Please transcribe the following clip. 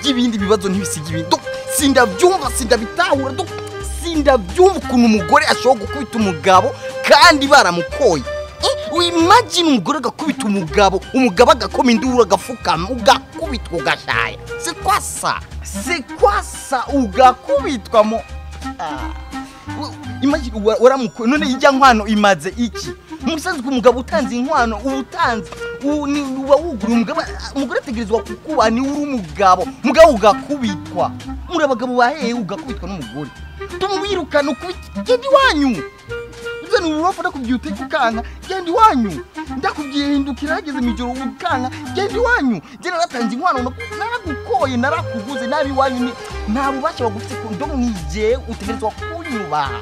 ibindi bibazo ntibisiga ibindi do sindabyumva sindabitahura do sindabyumva ukuntu umugore ashobora gukubita umugabo kandi baramukoye wimagine umugore agakubita umugabo umugabo agakoma induru agafukama ugakubitwa ugashaya si kwasa si kwasa ugakubitwa mo imagine waramukuye none ijya nkwano imaze iki umusanzwe umugabo utanze inkwano uba utanze uba wuguriye umugabo umugore ategerezwa kukuba niwe uri umugabo umugabo ugakubitwa muri abagabo baheye ugakubitwa n'umugore tumwirukana ukubita genda iwanyu uzana uburofu ndakubwiye uteke ukanka genda iwanyu ndakubwiye hindukira hageze mu ijoro ukanka genda iwanyu njye naratanze inkwano naragukoye narakuguze nabi iwanyu nta bubasha wagufite ku ndo mwijye utegerezwa kunyubaha